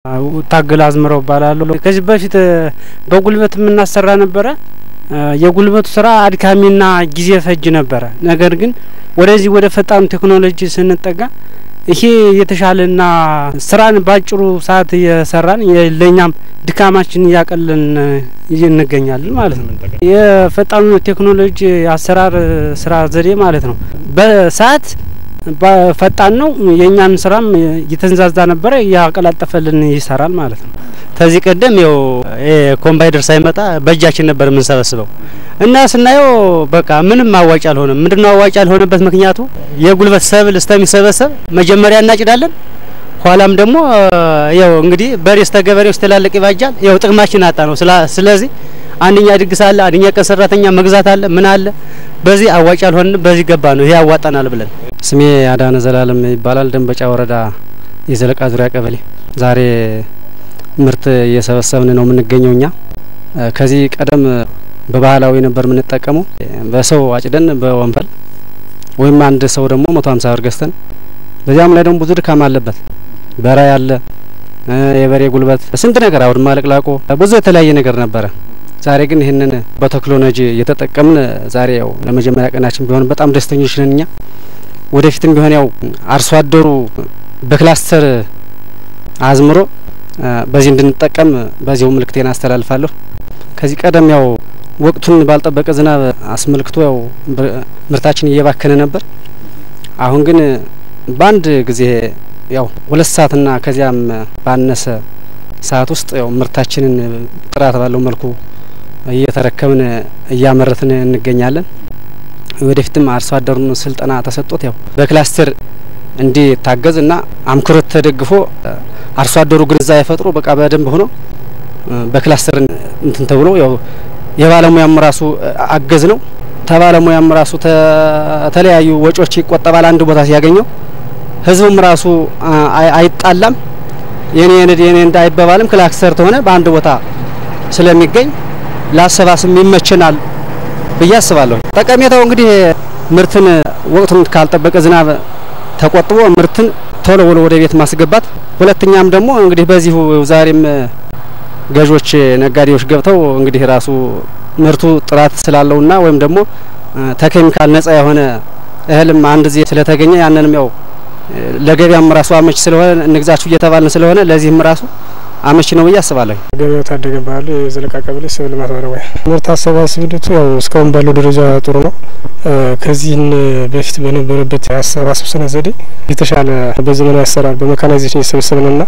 ታገል አዝምረው እባላለሁ። ከዚህ በፊት በጉልበት የምናሰራ ነበረ። የጉልበቱ ስራ አድካሚና ጊዜ ፈጅ ነበረ። ነገር ግን ወደዚህ ወደ ፈጣኑ ቴክኖሎጂ ስንጠጋ ይሄ የተሻለና ስራን ባጭሩ ሰዓት እየሰራን ለእኛም ድካማችን እያቀለን እንገኛለን ማለት ነው። የፈጣኑ ቴክኖሎጂ አሰራር ስራ ዘዴ ማለት ነው። በሰዓት ፈጣን ነው። የእኛን ስራም እየተንዛዛ ነበረ እያቀላጠፈልን ይሰራል ማለት ነው። ከዚህ ቀደም ያው ኮምባይደር ሳይመጣ በእጃችን ነበር የምንሰበስበው እና ስናየው በቃ ምንም አዋጭ አልሆነም። ምንድነው አዋጭ ያልሆነበት ምክንያቱ የጉልበት ሰብል እስከሚሰበሰብ መጀመሪያ እናጭዳለን። ኋላም ደግሞ ያው እንግዲህ በሬ እስከ ገበሬው ስተላለቅ ይባጃል። ያው ጥቅማችን አጣ ነው። ስለዚህ አንደኛ ድግስ አለ፣ አንደኛ ቀን ሰራተኛ መግዛት አለ፣ ምን አለ። በዚህ አዋጭ አልሆንም። በዚህ ገባ ነው ይሄ ያዋጣናል ብለን። ስሜ አዳነ ዘላለም ይባላል። ደንበጫ ወረዳ የዘለቃ ዙሪያ ቀበሌ ዛሬ ምርት እየሰበሰብን ነው የምንገኘው። እኛ ከዚህ ቀደም በባህላዊ ነበር የምንጠቀመው። በሰው አጭደን በወንፈል ወይም አንድ ሰው ደግሞ መቶ ሀምሳ ብር ገዝተን በዚያም ላይ ደግሞ ብዙ ድካም አለበት። በራ ያለ የበሬ ጉልበት ስንት ነገር አውድማ ለቅላቆ ብዙ የተለያየ ነገር ነበረ። ዛሬ ግን ይህንን በቴክኖሎጂ እየተጠቀምን ዛሬ ያው ለመጀመሪያ ቀናችን ቢሆን በጣም ደስተኞች ነን እኛ። ወደፊትም ቢሆን ያው አርሶ አደሩ በክላስተር አዝምሮ በዚህ እንድንጠቀም በዚሁ ምልክቴን አስተላልፋለሁ። ከዚህ ቀደም ያው ወቅቱን ባልጠበቀ ዝናብ አስመልክቶ ያው ምርታችን እየባከነ ነበር። አሁን ግን በአንድ ጊዜ ያው ሁለት ሰዓትና ከዚያም ባነሰ ሰዓት ውስጥ ያው ምርታችንን ጥራት ባለው መልኩ እየተረከብን እያመረትን እንገኛለን። ወደፊትም አርሶ አደሩን ስልጠና ተሰጥቶት ያው በክላስተር እንዲታገዝ እና አምክሮት ተደግፎ አርሶ አደሩ ግንዛቤ ፈጥሮ በቃ በደንብ ሆኖ በክላስተር እንትን ተብሎ ያው የባለሙያም ራሱ አገዝ ነው። ተባለሙያም ራሱ ተለያዩ ወጪዎች ይቆጠባል። አንድ ቦታ ሲያገኘው ህዝቡም ራሱ አይጣላም። የኔ የኔ የኔ እንዳይባባልም ክላስተር ተሆነ በአንድ ቦታ ስለሚገኝ ላሰባስም ይመቸናል ብዬ አስባለሁ። ጠቀሜታው እንግዲህ ምርትን ወቅቱን ካልጠበቀ ዝናብ ተቆጥቦ ምርትን ቶሎ ብሎ ወደ ቤት ማስገባት፣ ሁለተኛም ደግሞ እንግዲህ በዚሁ ዛሬም ገዦች ነጋዴዎች ገብተው እንግዲህ ራሱ ምርቱ ጥራት ስላለውና ወይም ደግሞ ተኬሚካል ነጻ የሆነ እህልም አንድ ጊዜ ስለተገኘ ያንንም ያው ለገበያም ራሱ አመች ስለሆነ እንግዛችሁ እየተባልን ስለሆነ ለዚህም ራሱ አመች ነው ብዬ አስባለሁ። ገበያው ታደገ ባህል የዘለቃ ቀበሌ ሰብል ልማት ባለሙያ። ምርት አሰባሰብ ሂደቱ ያው እስካሁን ባለው ደረጃ ጥሩ ነው። ከዚህን በፊት በነበረበት የአሰባሰብ ስነ ዘዴ የተሻለ በዘመናዊ አሰራር በሜካናይዜሽን የሰበሰብንና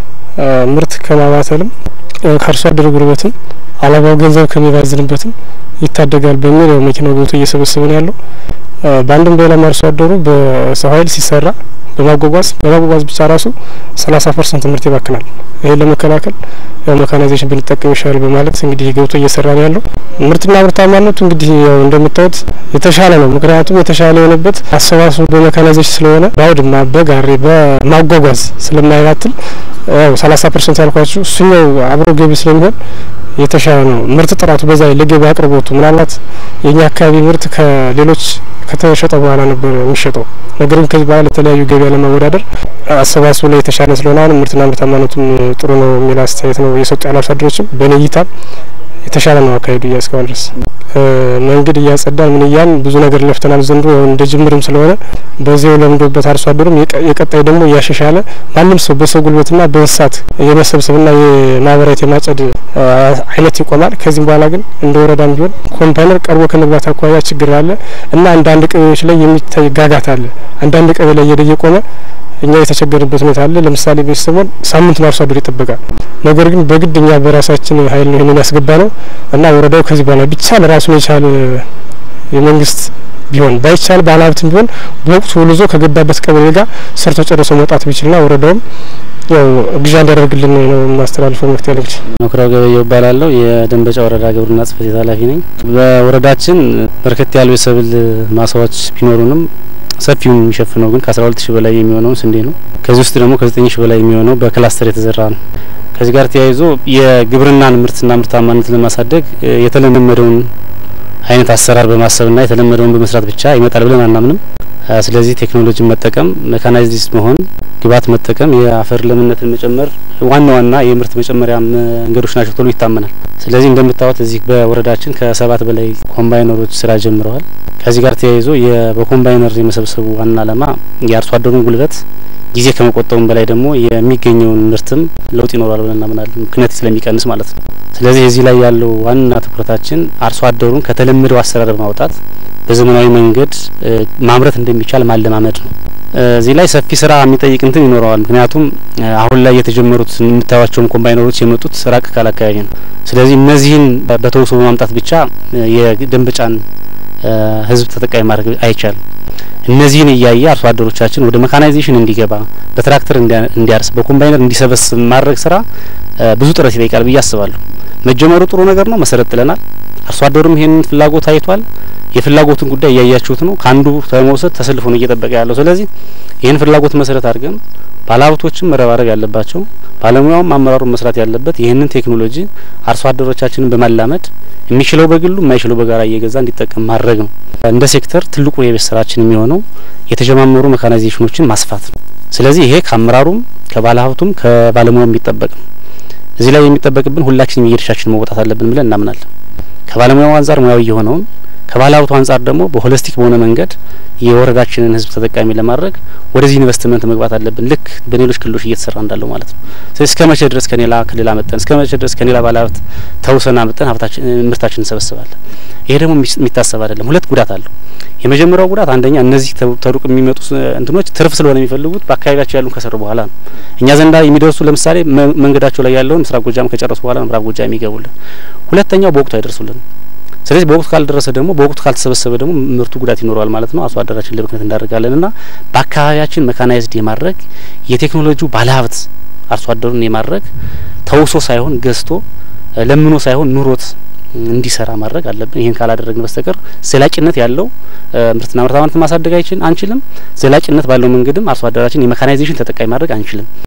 ምርት ከማባተልም ከአርሶ አደር ጉልበትም አላባው ገንዘብ ከሚባዝንበትም ይታደጋል በሚል ያው መኪናው ገብቶ እየሰበሰበ ነው ያለው። በአንድም በሌላም አርሶ አደሩ በሰው ኃይል ሲሰራ በማጓጓዝ በማጓጓዝ ብቻ ራሱ ሰላሳ ፐርሰንት ምርት ይባክናል። ይህን ለመከላከል ያው ሜካናይዜሽን ብንጠቀም ይሻላል በማለት እንግዲህ ገብቶ እየሰራ ነው ያለው። ምርትና ምርታማነቱ እንግዲህ ያው እንደምታዩት የተሻለ ነው። ምክንያቱም የተሻለ የሆነበት አሰባሰቡ በሜካናይዜሽን ስለሆነ በአውድማ በጋሪ በማጓጓዝ ስለማይባትል ያው ሰላሳ ፐርሰንት ያልኳችሁ እሱኛው አብሮ ገቢ ስለሚሆን የተሻለ ነው። ምርት ጥራቱ በዛ ላይ ለገበያ አቅርቦቱ ምናልባት የኛ አካባቢ ምርት ከሌሎች ከተሸጠ በኋላ ነበር የሚሸጠው። ነገር ግን ከዚህ በኋላ ለተለያዩ ገበያ ለማወዳደር አሰባስቡ ላይ የተሻለ ስለሆነ አሁን ምርትና ምርታማነቱም ጥሩ ነው የሚል አስተያየት ነው የሰጡ ያሉ አርሶ አደሮችም በእኔ እይታ የተሻለ ነው አካሄዱ እያ እስካሁን ድረስ መንገድ እያጸዳን ምን እያን ብዙ ነገር ለፍተናል። ዘንድሮ ያው እንደ ጅምርም ስለሆነ በዚያው ለምዶበት አርሶ አደሩም የቀጣይ ደግሞ እያሻሻለ ማንም ሰው በሰው ጉልበትና በእንስሳት የመሰብሰብና የማህበራዊት የማጨድ አይነት ይቆማል። ከዚህም በኋላ ግን እንደ ወረዳም ቢሆን ኮምፓይነር ቀርቦ ከመግባት አኳያ ችግር አለ እና አንዳንድ ቀበሌዎች ላይ የሚታይ ጋጋት አለ። አንዳንድ ቀበሌ ላይ እየቆመ እኛ የተቸገርበት ሁኔታ አለ። ለምሳሌ ቤተሰቦን ሳምንት ነው አርሶ አደሩ ይጠበቃል። ነገር ግን በግድ እኛ በራሳችን ኃይል ነው ይህንን ያስገባ ነው እና ወረዳው ከዚህ በኋላ ቢቻል ራሱን የቻለ የመንግስት ቢሆን ባይቻል ባለሀብትም ቢሆን በወቅቱ ውልዞ ከገባበት ቀበሌ ጋር ሰርቶ ጨርሶ መውጣት ቢችልና ወረዳውም ያው ግዣ እንዲያደርግልን ነው የማስተላልፈው መፍትሄ ያለች መኩሪያው ገበየው እባላለሁ። የደንበጫ ወረዳ ግብርና ጽሕፈት ቤት ኃላፊ ነኝ። በወረዳችን በርከት ያሉ የሰብል ማሳዎች ቢኖሩንም ሰፊውን የሚሸፍነው ግን ከአስራ ሁለት ሺህ በላይ የሚሆነውን ስንዴ ነው። ከዚህ ውስጥ ደግሞ ከዘጠኝ ሺህ በላይ የሚሆነው በክላስተር የተዘራ ነው። ከዚህ ጋር ተያይዞ የግብርናን ምርትና ምርታማነት ለማሳደግ የተለመደውን አይነት አሰራር በማሰብና የተለመደውን በመስራት ብቻ ይመጣል ብለን አናምንም። ስለዚህ ቴክኖሎጂን መጠቀም ሜካናይዝድ መሆን ግብዓት መጠቀም የአፈር ለምነትን መጨመር ዋና ዋና የምርት መጨመሪያ መንገዶች ናቸው ተብሎ ይታመናል። ስለዚህ እንደምታዩት እዚህ በወረዳችን ከሰባት በላይ ኮምባይነሮች ስራ ጀምረዋል። ከዚህ ጋር ተያይዞ በኮምባይነር የመሰብሰቡ ዋና ዓላማ የአርሶ አደሩን ጉልበት ጊዜ ከመቆጠቡም በላይ ደግሞ የሚገኘውን ምርትም ለውጥ ይኖራል ብለን እናምናለን። ምክንያት ስለሚቀንስ ማለት ነው። ስለዚህ እዚህ ላይ ያለው ዋና ትኩረታችን አርሶ አደሩን ከተለመደው አሰራር በማውጣት በዘመናዊ መንገድ ማምረት እንደሚቻል ማለማመድ ነው። እዚህ ላይ ሰፊ ስራ የሚጠይቅ እንትን ይኖረዋል። ምክንያቱም አሁን ላይ የተጀመሩት የምታዩቸውን ኮምባይነሮች የመጡት ራቅ ካለ አካባቢ ነው። ስለዚህ እነዚህን በተውሶ በማምጣት ብቻ የደንበጫን ህዝብ ተጠቃሚ ማድረግ አይቻልም። እነዚህን እያየ አርሶ አደሮቻችን ወደ መካናይዜሽን እንዲገባ በትራክተር እንዲያርስ በኮምባይነር እንዲሰበስብ ማድረግ ስራ ብዙ ጥረት ይጠይቃል ብዬ አስባለሁ። መጀመሩ ጥሩ ነገር ነው። መሰረት ጥለናል። አርሶ አደሩም ይሄንን ፍላጎት አይቷል። የፍላጎትን ጉዳይ እያያችሁት ነው። ከአንዱ ተመውሰድ ተሰልፎ ነው እየጠበቀ ያለው። ስለዚህ ይህን ፍላጎት መሰረት አድርገን ባለሀብቶችም መረባረብ ያለባቸው ባለሙያውም አመራሩን መስራት ያለበት ይህንን ቴክኖሎጂ አርሶ አደሮቻችንን በማላመድ የሚችለው በግሉ የማይችለው በጋራ እየገዛ እንዲጠቀም ማድረግ ነው። እንደ ሴክተር ትልቁ የቤት ስራችን የሚሆነው የተጀማመሩ መካናይዜሽኖችን ማስፋት ነው። ስለዚህ ይሄ ከአመራሩም ከባለሀብቱም ከባለሙያው የሚጠበቅ ነው። እዚህ ላይ የሚጠበቅብን ሁላችንም የድርሻችን መወጣት አለብን ብለን እናምናለን። ከባለሙያው አንጻር ሙያዊ የሆነውን ከባለ ሀብቱ አንጻር ደግሞ በሆሊስቲክ በሆነ መንገድ የወረዳችንን ሕዝብ ተጠቃሚ ለማድረግ ወደዚህ ኢንቨስትመንት መግባት አለብን። ልክ በሌሎች ክልሎች እየተሰራ እንዳለው ማለት ነው። ስለዚህ እስከ መቼ ድረስ ከሌላ ክልል አመጠን እስከ መቼ ድረስ ከሌላ ባለ ሀብት ተውሰን አመጠን ሀብታችን ምርታችን እንሰበስባለን? ይሄ ደግሞ የሚታሰብ አይደለም። ሁለት ጉዳት አለው። የመጀመሪያው ጉዳት አንደኛ እነዚህ ተሩቅ የሚመጡ እንትኖች ትርፍ ስለሆነ የሚፈልጉት በአካባቢያቸው ያሉን ከሰሩ በኋላ ነው። እኛ ዘንዳ የሚደርሱ ለምሳሌ መንገዳቸው ላይ ያለውን ምስራቅ ጎጃም ከጨረሱ በኋላ ነው ምዕራብ ጎጃም የሚገቡልን። ሁለተኛው በወቅቱ አይደርሱልን። ስለዚህ በወቅቱ ካልደረሰ ደግሞ በወቅቱ ካልተሰበሰበ ደግሞ ምርቱ ጉዳት ይኖረዋል ማለት ነው። አርሶ አደራችን ለብክነት እንዳደርጋለን እና በአካባቢያችን መካናይዝድ የማድረግ የቴክኖሎጂው ባለሀብት አርሶ አደሩን የማድረግ ተውሶ ሳይሆን ገዝቶ ለምኖ ሳይሆን ኑሮት እንዲሰራ ማድረግ አለብን። ይህን ካላደረግን በስተቀር ዘላቂነት ያለው ምርትና ምርታማነትን ማሳደግ አይችል አንችልም። ዘላቂነት ባለው መንገድም አርሶ አደራችን የሜካናይዜሽን ተጠቃሚ ማድረግ አንችልም።